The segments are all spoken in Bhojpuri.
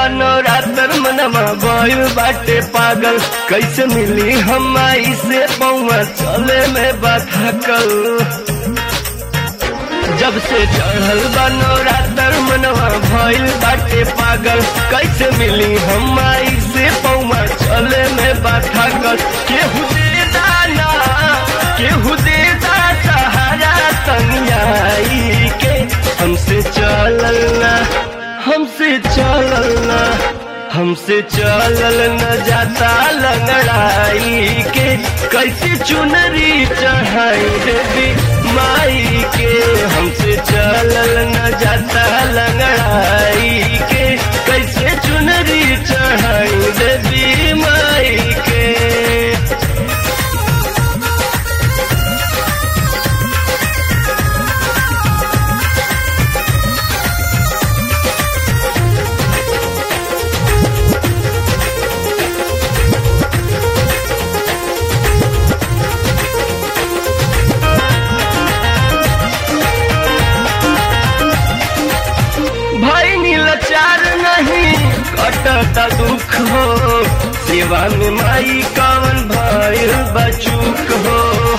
बनो रातर मनवा गइल बाटे पागल कैसे मिली हम आई से पौवा चले में बाथकल जब से चढ़ल बनो रातर मनवा भइल बाटे पागल कैसे मिली हम आई से पौवा चले में बाथकल केहू दे दाना केहू दे दा सहारा तनियाई के हमसे चलल ना हमसे चलल ना हमसे चलल न जाता लंगड़ाई के कैसे चुनरी चढ़ाई देवी माई के हमसे चलल न जाता लंगड़ाई के कैसे चुनरी चढ़ाई देवी माई के भाई नीलाचार नहीं कटता दुख हो सेवा में माई कवन भइल बचूक हो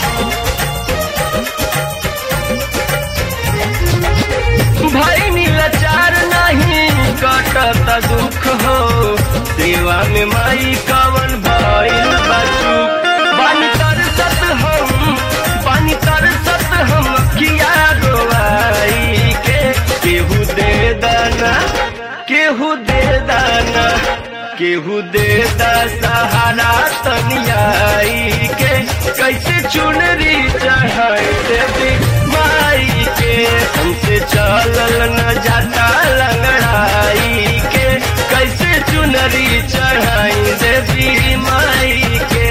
भाई नीलाचार नहीं कटता दुख हो सेवा में माई कवन भइल बचूक बानी तरसत हम बानी तरसत हम किया रोवाई के केहू दे दाना केहू दे दाना केहू दे दा सहारा तनियाई के कैसे चुनरी चढ़ाई देवी माई के हमसे चलल न जाता लंगड़ाई के कैसे चुनरी चढ़ाई देवी माई के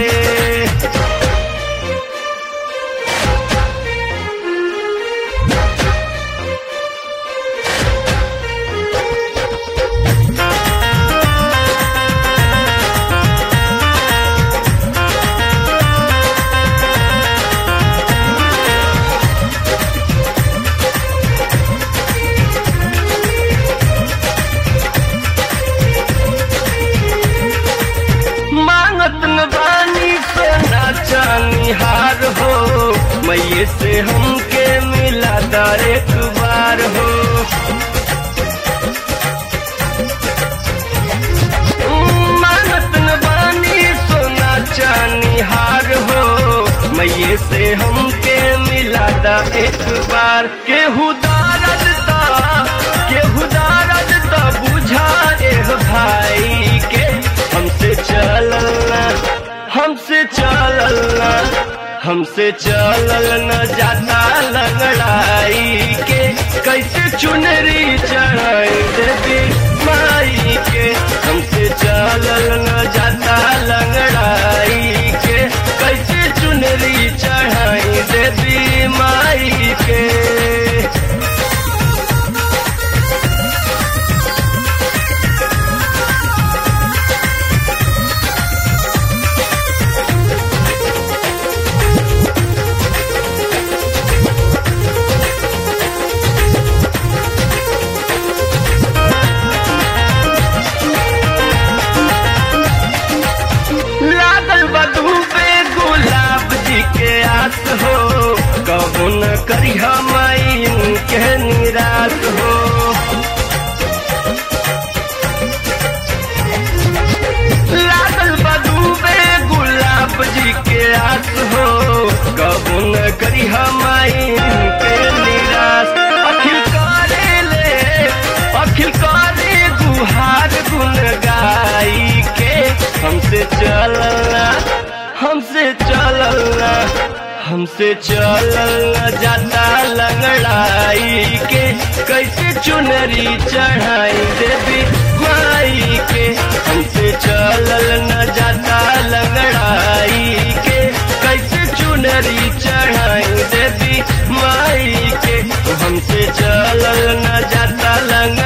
मांगत न बानी सोना चांदी हार हो मैये से हमके मिला दा एक बार हो मांगत न बानी सोना चांदी हार हो मैये से हमके मिला दा एक बार केहू दारद ता केहू दारद ता बुझा एह भाई के हमसे चलना हमसे चलना हमसे चलल न जाता लंगड़ाई के कैसे चुनरी चढ़ाई देवी माई के हमसे चलल न जाता लंगड़ाई के कैसे चुनरी चढ़ाई देवी माई के लागल बधू पे गुलाब जी के आस हो कबू न करी हमाई के निराश हो लागल बधू पे गुलाब जी के आस हो कबू न करी हमाई के निराश अखिल करे ले अखिल करे गुहार गुन गाई के हमसे चलना हमसे चलना हमसे चलना जाता लंगड़ाई के कैसे चुनरी चढ़ाई देवी माई के हमसे चलल न जाता लंगड़ाई के कैसे चुनरी चढ़ाई देवी माई के हमसे चलल न जाता लंग